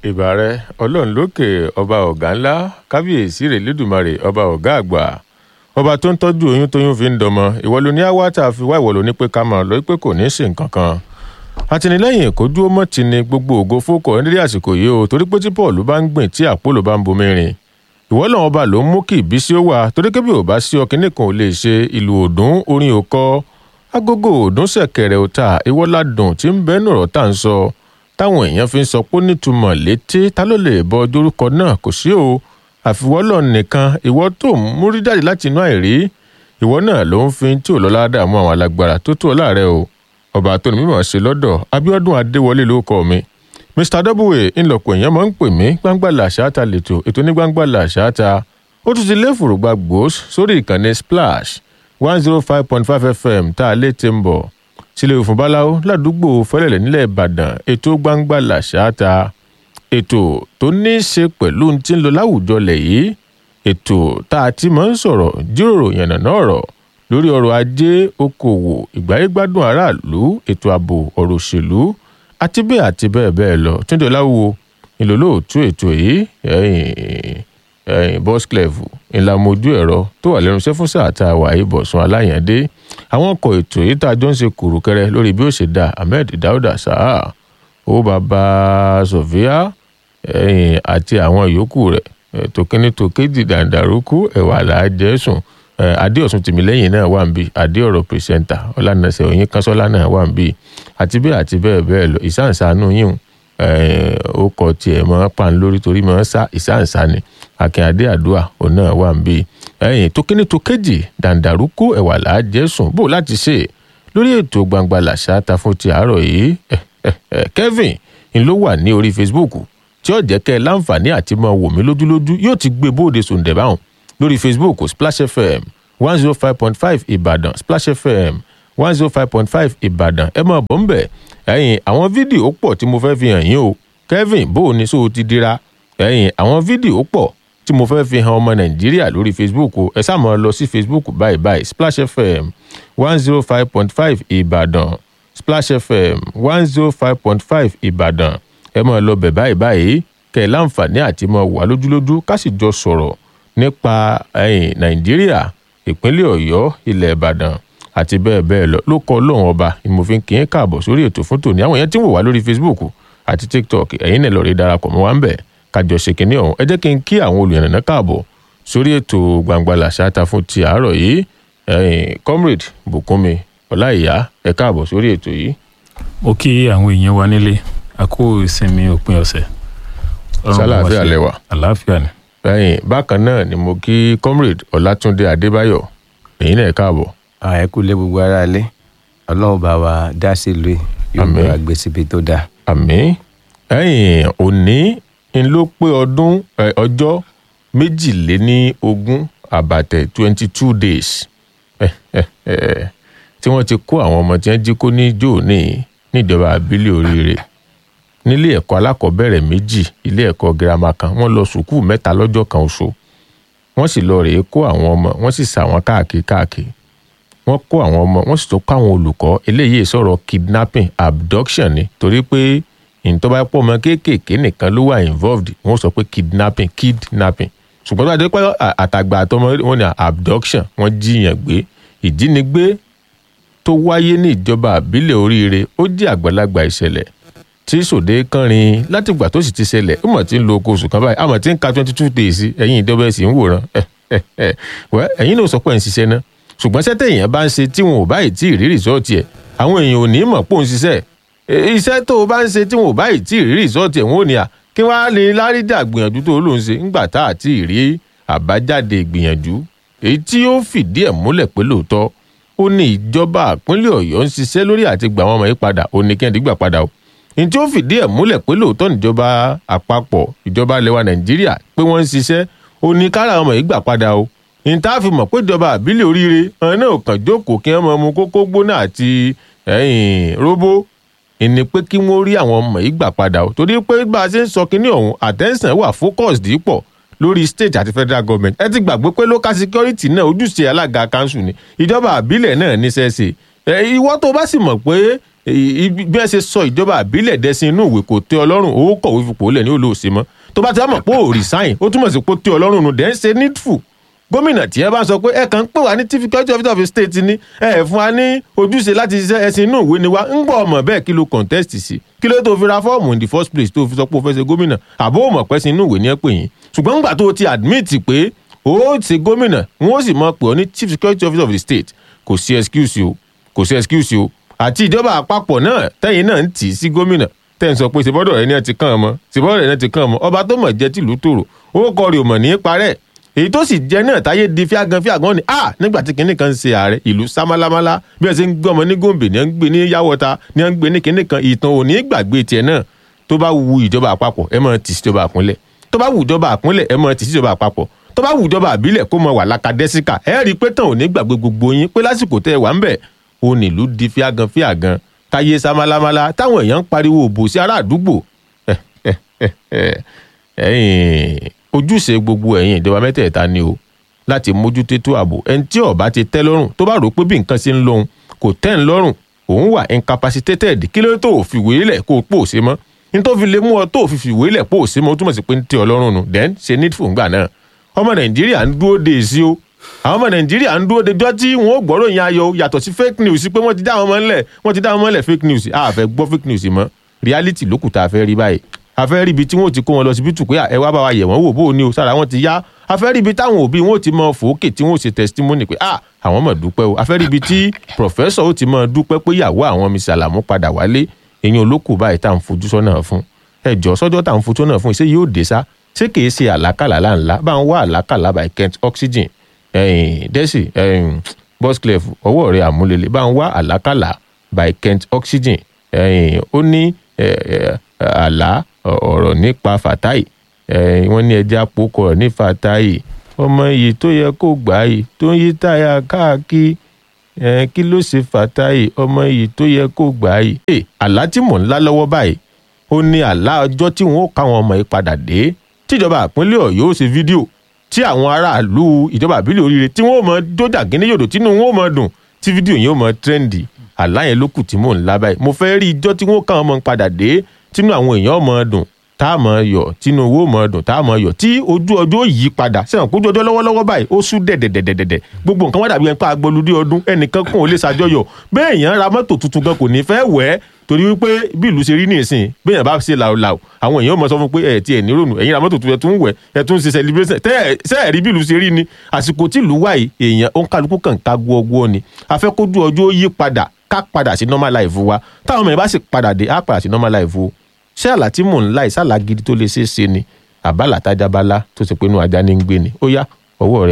ìbà rẹ ọlọ́run lókè ọba ọ̀gá ńlá kábíyèsí rẹ̀ lẹ́dùnmarè ọba ọ̀gá àgbà ọba tó ń tọ́jú oyún tóyún fi ń dọmọ ìwọ ló ní àwa tá a fi wá ìwọ ló ní pé ká máa lọ pé kò ní í ṣe nǹkan kan àtìlẹ́yìn kò dúró mọ́ ti ni gbogbo ògo fókọ nídìí àsìkò yìí o torí pé tí paul bá ń gbìn tí àpòlò bá ń bomi rìn ìwọ lọ́wọ́ ọba ló ń mú kí ìbísí ó wà torí kébì ò bá sí ọkìnrin kan ò lè ṣe ìlú òdùn orin òkọ agogo òdùn ṣẹ̀kẹ̀rẹ̀ òta ìwọ ládùn tí ń bẹ́ẹ̀ nọ̀rọ̀ tá à ń sọ táwọn èèyàn fi ń sọ pé nítumọ̀ létí ta ló lè bọ dórúkọ náà kò sí o àfiwọ́lọ̀ nìkan ìwọ tó ń múrí jáde láti inú àìrí ìwọ náà ló ń fi tí ò lọ́lá dààmú àwọn alágbára tó tó láàrẹ o ọba tó ní mímọ̀ ṣe lọ́dọ̀ abiodun adéwọlé ló kọ mi mr w ńlọpọ̀ èèyàn máa ń pè mí gbangba làṣáta lẹ́tọ̀ ètò ní gbangba làṣáta ó tún ti lé fùrùgbà gbòós sórí ìkànnì splash one zero five point five fm tá a lè ti ń bọ̀ sílẹ̀ òfin báláwo ládùúgbò fẹ́lẹ̀lẹ̀ nílẹ̀ ìbàdàn ètò gbangba làṣáta ètò tó ní í ṣe pẹ̀lú ti ń lọ láwùjọ lẹ̀ yìí ètò tá a ti máa ń sọ̀rọ̀ jíròrò yànnàná ọ̀rọ̀ lórí ọrọ̀ ajé okòwò ìgbáyégbádùn aráàlú ètò ààbò ọ̀rọ̀ òṣèlú àti bẹ́ẹ̀ àti bẹ́ẹ̀ bẹ́ẹ̀ lọ túndé láwùwò ìlòlóòtú ètò yìí bosclef ìlàmójú ẹ̀rọ tó wà lẹ́nu iṣẹ́ fún sáà tá a wà yìí bọ̀sùn aláyàndé àwọn ọkọ̀ ètò yìí tá a jọ ń ṣe kùrùkẹrẹ lórí bí ó ṣe dá ahmed dauda saha owó baba sofia àti àwọn yòókù rẹ̀ tòkínní tòkéjì dàǹdàrúkú ẹ̀wà làájẹ́sùn adéọ̀sùn tìmílẹ́yìn náà wà ń bí adéọ̀rọ̀ pírẹsẹ̀ntà ọ̀lànàṣẹ́ òyìn kánṣọ́lá náà wà ń bí àti bẹ́ẹ̀ àti bẹ́ẹ̀ bẹ́ẹ̀ lọ ìsáǹsánú yìí ó kọ tiẹ̀ mọ́ pan lórí torí mọ́ sá ìsáǹsá ni akínyàdé àdúrà òun náà wà ń bí ẹ̀yìn tókíní tókéjì dàǹdàrúkú ẹ̀wà làájẹ́sùn bó láti ṣe lórí ètò gbangba làṣà ta fún ti àárọ̀ yìí kevin ń ló wà ní orí facebook tí ó jẹ́ kẹ́ ẹ láǹfààní àti máa wò mí lójúlójú yóò ti gbé bóde sòǹdẹ̀ báwọn lórí facebook splash fm one zero five point five ìbàdàn splash fm one zero five point five ìbàdàn ẹ máa bọ̀ ń bẹ̀ ẹ̀yìn àwọn fídíò pọ̀ tí mo fẹ́ fi hàn yín o kevin bó o ní sóò ti dira ẹ̀yìn àwọn fídíò pọ̀ tí mo fẹ́ fi hàn ọmọ nàìjíríà lórí facebook o ẹ sáà máa lọ sí facebook báyìí báyìí splash fm one zero five point five ìbàdàn splash fm one zero five point five ìbàdàn ẹ máa lọ bẹ̀ báyìí báyìí kẹ́ ẹ láǹfààní àti máa wà lójúlójú ká sì jọ sọ̀rọ̀ nípa ẹ̀yìn nàìjíríà ìpínlẹ̀ ọ̀yọ́ ilẹ̀ ìbàdàn àti bẹ́ẹ̀ bẹ́ẹ̀ lọ ló kọ́ lóun ọba ìmọ̀fin kì í káàbọ̀ sórí ètò fún tòní àwọn yẹn tí ń wò wá lórí facebook àti tiktok ẹ̀yin náà lọ́ọ́ rí darapọ̀ mọ́ wa ń bẹ̀ kájọ ṣe kínní ọ̀hún ẹ jẹ́ kí n kí àwọn olùyànnà káàbọ̀ sórí ètò gbangba làṣáta fún ti àárọ̀ yìí ẹ̀yìn comrade bùkúnmi ọláìyá ẹ káàbọ̀ sórí ètò yìí. mo kí àwọn èèyàn wa nílé a kó ìsinmi òpin ọ̀sẹ̀. sálàáfíà lẹwà. àlàáfíà ni. ẹ̀yìn bákan náà ni mo kí comrade ọlátúndé adébáyọ̀ èyí náà káàbọ̀. ẹ kú lé gbogbo ara lé ọlọ́run bá wa dá sí ìlú yóò gbé wa gbé síbi tó dáa. àmì ẹ̀yìn òní ń ló pé ọdún ọjọ́ méjìléní ogún àbàtẹ̀ twenty two days tí wọ́n ti kó àwọn ọmọ tí wọ́n jí kó ní jóòní níjọba àbílẹ̀ oríire nílé ẹ̀kọ́ alákọ̀ọ́bẹ̀rẹ̀ méjì ilé ẹ̀kọ́ girama kan wọ́n lọ sùkúù mẹ́ta lọ́jọ́ kan oṣù wọ́n sì lọ rèé kó àwọn ọmọ wọ́n sì sà wọ́n káàkiri káàkiri wọ́n kó àwọn ọmọ wọ́n sì tún kó àwọn olùkọ́ eléyìí sọ̀rọ̀ kidnapping abduction ni torí pé ìtọ́ bá pọ̀ mọ́ kéékèèké nìkan ló wà involved wọ́n sọ pé kidnapping kidnapping ṣùgbọ́n tó bá dé pé àtàgbà àtọmọ wọn ni abduction wọ́n jíyàn gbé ìjínigbé tó wáyé ní ìjọba àbílẹ̀ oríire ó jẹ́ àgbàlagbà ìṣẹ̀lẹ̀ tí sòdé kánrin látìgbà tó sì ti ṣẹlẹ̀ ó mọ̀ tí ń lo oko oṣù kan báyìí àmọ̀ tí ń ka twenty two days ẹ̀yìn ìjọba ẹ̀sìn ń wòran wẹ́ ẹ̀yìn náà sọ pé ẹ̀ ń ṣiṣẹ́ ná ṣùgbọ́n sẹ́tẹ̀ èèyàn bá ń ṣe tí wọn ò báyìí tí ì rí rìsọ́ọ̀tì ẹ̀ àwọn èèyàn ò ní mọ̀ pò ń ṣiṣẹ́ iṣẹ́ tó o bá ń ṣe tí wọn ò báyìí tí ì rí rìsọ́ọ̀tì ẹ̀ wọn ò ní à kí wọ́n á lè lárídà gbìyànjú tó ló ń ṣe ńgbà tá à tí ì rí àbájáde gbìyànjú èyí tí ó fìdí ẹ̀ múlẹ̀ pé lóòótọ́ ó ní ìjọba ìpínlẹ̀ ọ̀yọ́ ń ṣiṣẹ́ lórí àti gbà wọn ọmọ yìí padà ó ní kí ẹ̀dí gbà padà o ní tí ó fìdí ẹ̀ múlẹ̀ pé lóòótọ́ níjọba àpapọ̀ ìjọba ilẹ̀ wa nàìjíríà pé wọ́n ń ṣiṣẹ́ ó ní kára ọmọ yìí gbà padà o ní tá a fi mọ̀ pé ìjọba àbílẹ̀ oríire ọ̀hún náà kàn jókòó kí wọ́n mọ mu kókó gbóná àti róbó ìní pé kí wọ́n rí àwọn ọmọ yìí gbà padà o torí pé bá a ṣe ń sọ kínní ọ̀hún attention wà focused pọ̀ lórí state àti federal government ẹ ti gbàgbé pé local security náà ojúṣe alága kanṣu ni ìjọba àbílẹ̀ náà níṣẹ́ ṣe ìwọ tó bá sì mọ̀ pé i- i- bí ẹ ṣe sọ ìjọba àbílẹ̀ dẹ́sìn inú ìwé kò tẹ́ ọlọ́run owó kọ̀wé fipò lẹ̀ ní olóòsè mọ́ tó bá ti wá mọ̀ pé ò resign ó túmọ̀ sí pé ó tẹ́ ọlọ́run nù dẹ́ ń ṣe needful gómìnà tí ẹ bá sọ pé ẹ kàn ń pè wá ní chief security officer of the state ni ẹ ẹ fún wa ní ojúṣe láti ṣiṣẹ́ ẹ̀sìn inú ìwé ni wa ń gbọ́ ọmọ bẹ́ẹ̀ kí ló contest sí kí ló tó fi ra fọ́ọ̀mù in the first place tó fi sọ pé o fẹ́ ṣe gómìnà àbó ò mọ̀ pẹ́ sí inú ìwé ni ẹ pè yín ṣùgbọ́n ńgbà tó o ti admit pé o ṣe gómìnà wọn ó sì mọ̀ pé ọ ní chief security officer of the state kò sí excuse o kò sí excuse o àti ìjọba àpapọ̀ náà tẹ́yìn náà ń tì í sí gómìnà tẹ́ ń sọ pé ṣèbọ́dọ̀ rẹ ní ẹ ti kàn án mọ́ ṣèbọ́dọ̀ rẹ ní ẹ ti kàn án mọ́ ọba tó mọ̀ jẹ́ tìlú tòrò owó kọ rè ò mọ̀ ní í parẹ́ èyí tó sì jẹ́ náà táyé di fíagan fíagan ni a nígbà tí kinní kan ń ṣe ààrẹ ìlú sámálámálá bí ẹ ṣe ń gbé ọmọ ní gòǹbè ní ẹ ń gbé ní yàwọta ní ẹ ń gbé ní kinní kan ìtàn ò ní gbàgbé tiẹ̀ náà tó bá wu ìjọba àpapọ̀ ẹ máa tì síjọba àpínlẹ̀ tó bá wu ìjọba àpínlẹ̀ ẹ máa tì síjọba àpapọ̀ tó bá wu ìjọba àbílẹ̀ kó mọ wà lákàdẹ́síkà ẹ rí i pé tàn ò ní gbàgbé gbogbo yín pé lásìkò tẹ́ ẹ wà ń bẹ̀ ó nílùú di fíagan fíagan táyé sámálámálá táwọn èèyàn ń pariwo òbò sí ará àdúgbò ẹ̀yin ojúṣe gbogbo ẹ̀yin ìjọba mẹ́tẹ̀ẹ̀ta ni o láti mójútó ètò ààbò ẹni tí ó bá ti tẹ́ lọ́rùn tó bá rò pé bí nǹkan ṣe ń lóhun kò tẹ́ ń lọ́rùn òun wà incapacitated kí ló tó ò fi ìwé lẹ̀ kó o pò ṣe mọ́ ní tó fi lè mú ọ tó ò fi fi ìwé lẹ̀ pò ṣe mọ́ ó túmọ̀ sí pé ń tẹ́ ọ lọ́rùn nù then ṣe needful ńgbà náà ọmọ nàìjíríà ń dúró de èsì o àwọn ọmọ nàìjíríà ń dúró de jọ́ tí wọ́n ó gbọ́rọ̀ yẹn ayọ̀ yàtọ̀ sí fake news pé wọ́n ti dá àwọn ọmọ ńlẹ̀ wọ́n ti dá àwọn ọmọ ńlẹ̀ fake news a fẹ́ gbọ́ fake news mọ́ reality lókù tá a fẹ́ rí báyìí a fẹ́ rí ibi tí wọ́n ti kó wọn lọ síbítù pé ẹ wá bá wa yẹ̀ wọ́n wò bó o ní o sára wọn ti yá a fẹ́ rí ibi táwọn òbí wọn ò ti mọ fòókè tí wọ́n ò ṣe testimony pé ah àwọn mọ̀ dúpẹ́ o a fẹ́ rí ibi tí professor ó ti mọ dúpẹ́ pé ìyàwó àwọn mi sàlámù padà wálé èyàn olókù báyìí tá à ń fojú sọ́nà fún ẹ jọ sọ́jọ́ tá à ń fojú sọ́nà fún ṣé yóò dé sá ṣé kìí ṣe àlákàlà láńlá bá ń wá àlákàlà by Kent oxygen ẹ̀yìn dẹ́sì ẹ̀yìn bosclef ọwọ́ rẹ̀ àmúlélẹ̀ bá ń wá àlákàlà by Kent oxygen ẹ̀yìn ó ní àlá ọ̀rọ̀ nípa Fatai wọ́n ní ẹja àpòkọ ní Fatai ọmọ yìí tó yẹ kó gbà yìí tó ń yí táyà káàkiri kí ló ṣe Fatai ọmọ yìí tó yẹ kó gbà yìí. àlá tí mò ń lá lọ́wọ́ báyìí ó ní àlá ọjọ́ tí wọ́n ó káwọn ọmọ yìí padà dé tíjọba àpínlẹ̀ Ọ̀yọ́ ó ṣe fídíò tí àwọn aráàlú ìjọba àbílẹ̀ oríire tí wọ́n ó mọ dójà gíní yòdò tínú wọn ó mọ dùn tí fídíò yẹn ó mọ tírẹ́ǹdì àlá yẹn ló kù tí mò ń lá báyìí mo fẹ́ rí ijọ́ tí wọ́n ó káwọn ọmọ padà dé tínú àwọn èèyàn mọ dùn tá a mọ yọ tínú owó mọ dùn tá a mọ yọ tí ojú ọjọ́ yí padà sẹ́wọ̀n kójú ọjọ́ lọ́wọ́lọ́wọ́ báyìí ó sú dẹ̀dẹ̀dẹ̀dẹ̀dẹ̀ gbogbo nǹkan wá dàbí ẹni pé agbolúdé ọdún ẹnìkan kún ò lè ṣàjọyọ̀ bẹ́ẹ̀ èèyàn ra mọ́tò tuntun gan kò ní fẹ́ wẹ̀ ẹ́ torí wípé bí ìlú ṣe rí ní ìsìn bẹ́ẹ̀ yẹn bá ṣe làwòlàwò àwọn èèyàn mọ̀ sọ fún pé ẹ̀ tí ẹ̀ ní rònú ẹ̀yin ra mọ́tò tuntun ẹ̀ tún wẹ̀ ẹ̀ tún ṣe celebration tẹ́ ẹ̀ rí bí ìlú ṣe rí ni àsìkò tí ìlú wà yìí èèyàn ó ń kálukú kàn ká gbọ́gbọ́ ni afẹ́kójú ọjọ́ yí padà ká padà sí normal life wa táwọn ọmọ yẹn bá sì padà dé á padà sí normal life o ṣé àlá tí mò ń láì sálà gidi tó lè ṣeé ṣe ni àbálà tájábálá tó ti pinnu ajá ní ń gbé ni ó yá ọwọ́ rẹ